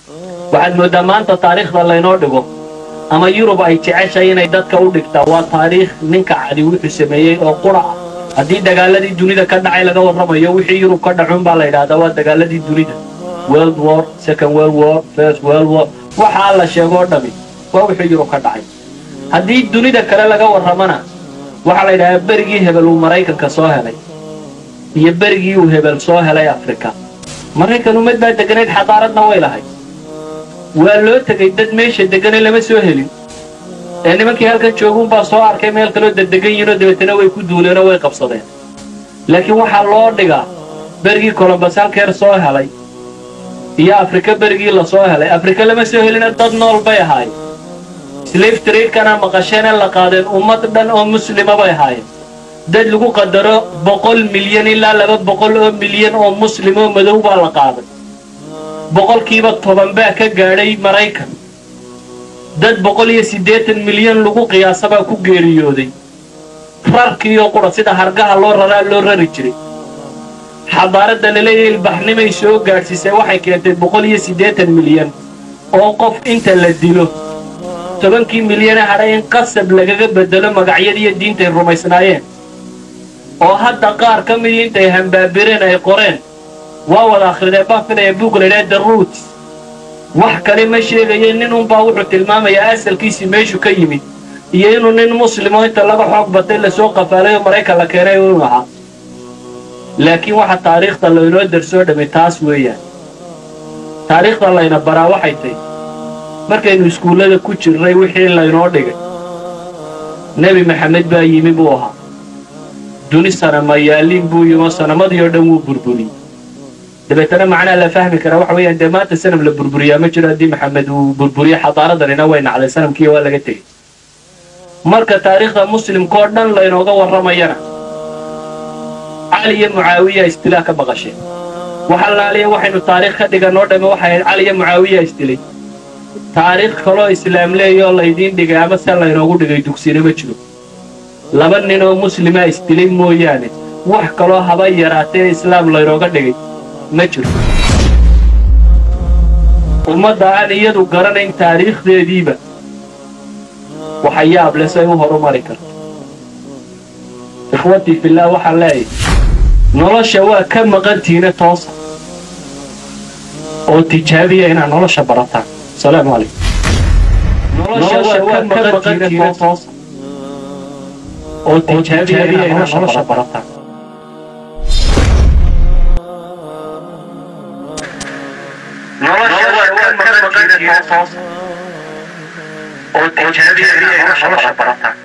waxaad mooddaa maanta taariikhda laynoo dhigo ama yurub ay jeceshahay inay dadka u dhigtaa waa taariikh ninka cadi wuxuu sameeyey oo qura ah haddii dagaaladii dunida ka dhacay laga warramayo wixii yurub ka dhacuun baa la yidhahdaa waa dagaaladii dunida world war second world war first world war waxaa la sheego oo dhami waa wixii yurub ka dhacay haddii dunida kale laga warramana waxaa la yidhahdaa berigii hebel uu maraykanka soo helay iyo berigii uu hebel soo helay afrika maraykan ummad baa deganayd xadaaradna way lahayd waa loo tegay dad meesha degane lama soo helin ee nimankii halkan jooguunbaa soo arkay meel kaloo dadegan yihinoo dabeetana way ku duuleenoo way qabsadeen laakiin waxaa loo dhigaa berigii colombas halkeer soo helay iyo afrika berigii la soo helay afrika lama soo helina dad nool bay ahaayeen slave traidkana maqasheen ee la qaadeen ummad dhan oo muslima bay ahaayeen dad lagu qadaro boqol milyan ilaa laba boqol oo milyan oo muslim oo madow baa la qaaday boqolkiiba toban baa ka gaadhay maraykan dad boqol iyo siddeetan milyan lagu qiyaasabaa ku geeriyooday rarkiioo qura sida hargaha loo raraa loo rari jiray xadaaradda laleeyahay ilbaxnimay soo gaadhsiisay waxay keentay boqol iyo siddeetan milyan oo qof inta la dilo tobankii milyane hadhay in qasab lagaga beddelo magacyadiiyo diintay rumaysnaayeen oo hadda qaar ka midii intay hambaabireen ay qoreen waa wada akhridee baan filaya buug laydhaha the roots wax kale ma sheegaye nin unbaa wuxuu tilmaamayaa asalkiisii meeshu ka yimid iyo inuu nin muslimo inta laga xoog batay lasoo qafaalay oo maraykan la keenay inu ahaa laakiin waxa taariikhda laynoo darsoo dhammay taas weeyaan taariikhda layna baraa waxay tahy markaynu iskuullada ku jirnay wixii laynoo dhigay nebi maxamed baa yimi buu ahaa duni sanamayaaliin buu yimo sanamadii oo dhan wuu burburiyey dabeetana macnaha la fahmi karaa waxa weeyaan dee maanta sanam la burburiyaa ma jiro haddii maxamed uu burburiyo xadaaradanina way nacday sanamkii waa laga tegey marka taariikhda muslimka oo dhan laynooga warramayana cali iyo mucaawiya istilaa ka baqasheen waxa laaliya waxaynu taariikh ka dhiganoo dhamme waxay ahayd cali iyo mucaawiya isdilay taariikh kaloo islaam leeyoo laydiin dhigay ama se laynoogu dhigay dugsina ma jiro laba nin oo muslimaa isdilay mooyaane wax kaloo haba yaraatee islaam laynooga dhigay ma jiro ummadda aan iyadu garanayn taariikhdeediiba waxa yaab le say u horumari karto ikhwatii fillaah waxaan leeyahay nolosha waa ka maqantiina toosa oo tijaabiya inaad nolosha barataan asalaamu calaykum nolosha waa ka maqantiina toosa oo tijaabiya inaad nolosha barataan oo tijaabiya inaad nolosha barataan